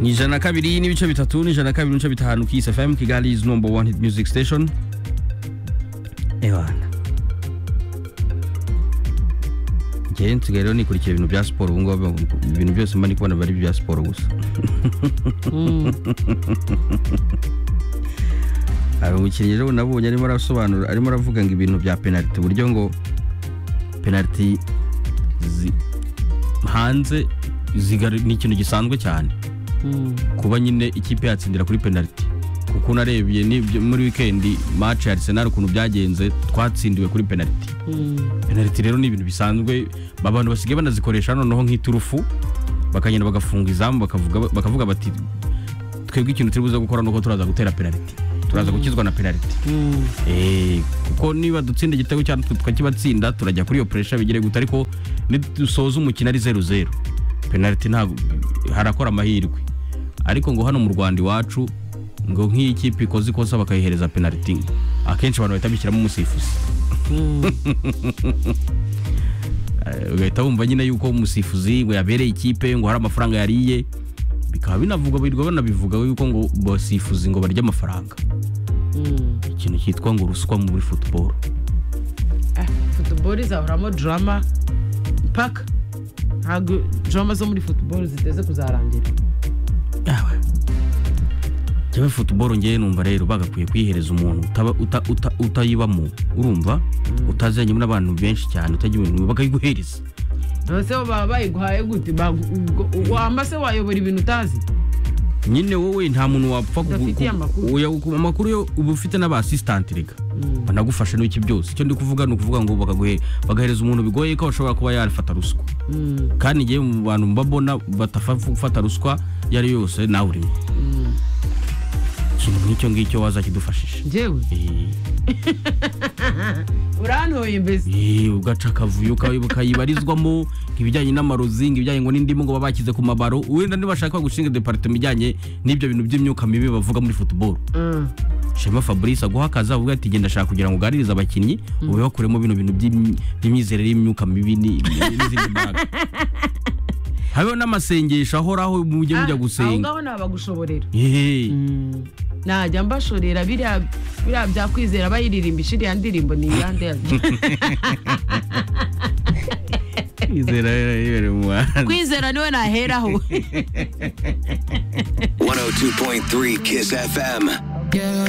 ni ijana na kabiri n'ibice bitatu ni ijana na kabiri n'ibice bitanu kiss fm kigali is number one hit music station ewana njyewe nsigaye rero nikurikira ibintu bya siporo ubu ngubu ibintu byose mba ndi kubona biba ari ibya siporo gusa hari umukinnyi rero nabonye arimo arasobanura arimo aravuga ngo ibintu bya penaliti uburyo ngo penaliti zi- hanze zigar- ni ikintu gisanzwe cyane kuba nyine ikipe yatsindira kuri penaliti kuko unarebye n'ibyo- muri wikendi match ya Arsenal ukuntu byagenze twatsindiwe kuri penaliti penaliti rero ni ibintu bisanzwe abantu basigaye banazikoresha noneho nk'iturufu bakagenda bagafunga izamu bakavuga, bakavuga bati twebwe ikintu turi buze gukora nuko turaza gutera penaliti turaza gukizwa na penaliti Eh, kuko niba dutsinda igitego cyane tukakibatsinda turajya kuri iyo pressure bigire gute ariko nidusoza umukino ari zeru zeru penaliti ntabwo harakora amahirwe ariko ngo hano mu rwanda iwacu ngo nk'iyo ikipe ikoze ikosa bakayihereza penaliti akenshi abantu bahita bishyiramo umusifuzi Eh, ugahita wumva nyine yuko umusifuzi ngo yabereye ikipe ngo hari amafaranga yariye bikaba binavugwa birirwa banabivuga yuko ngo basifuzi ngo barya amafaranga ikintu cyitwa ngo ruswa muri football futuboro izahoramo darama mpaka ntabwo darama zo muri futuboro ziteze kuzarangira yawe jyewe football ngewe numva rero bagakwiye kuyihereza umuntu utaba- uta- uta- utayibamo urumva utazanye n'abantu benshi cyane utajya ibintu bakayiguhereza ese bo baba bayiguhaye gute Bagu- ubwo- ubwo wamba se wayobora ibintu utazi nyine wowe nta muntu wapfa kugu- Udafitiye kugu- amakuru. oya, ku- amakuru yo uba ufite n'abasisitanti rega banagufasha n'iki byose icyo ndi kuvuga ni ukuvuga ngo bakaguhe- bagahereza umuntu bigoye ko bashobora kuba yarafata ruswa kandi ngewe mu bantu mbabona batafata ruswa iyo ari yo yose nawe urimo ikintu nk'icyo ngicyo wazakidufashisha njyewe urantoye mbese Eh, ugaca akavuyo uka- ukayibarizwamo ibijyanye n'amarozi ngo ibijyanye ngo n'indimu ngo baba bakize ku mabaro wenda nibashaka gushinga departement ijyanye n'ibyo bintu by'imyuka mibi bavuga muri football Mm. shema fabrice aguha akazi avuga ati genda shaka kugira ngo uganirize abakinnyi ube bakuremo bino bintu by'imyi- by'imyizerere y'imyuka mibi ni- n'izindi mbaraga hariho n'amasengesho ahoraho mujye mujya Ah, aho gusenga ngaho nabagushoborera Yehe. najya mbashorera biriya biriya bya kwizera bayiririmba iriya ndirimbo ni iyande yazo Kwizera rero yibereye mu muhanda. kwizera niwe naheraho 102.3 Kiss FM.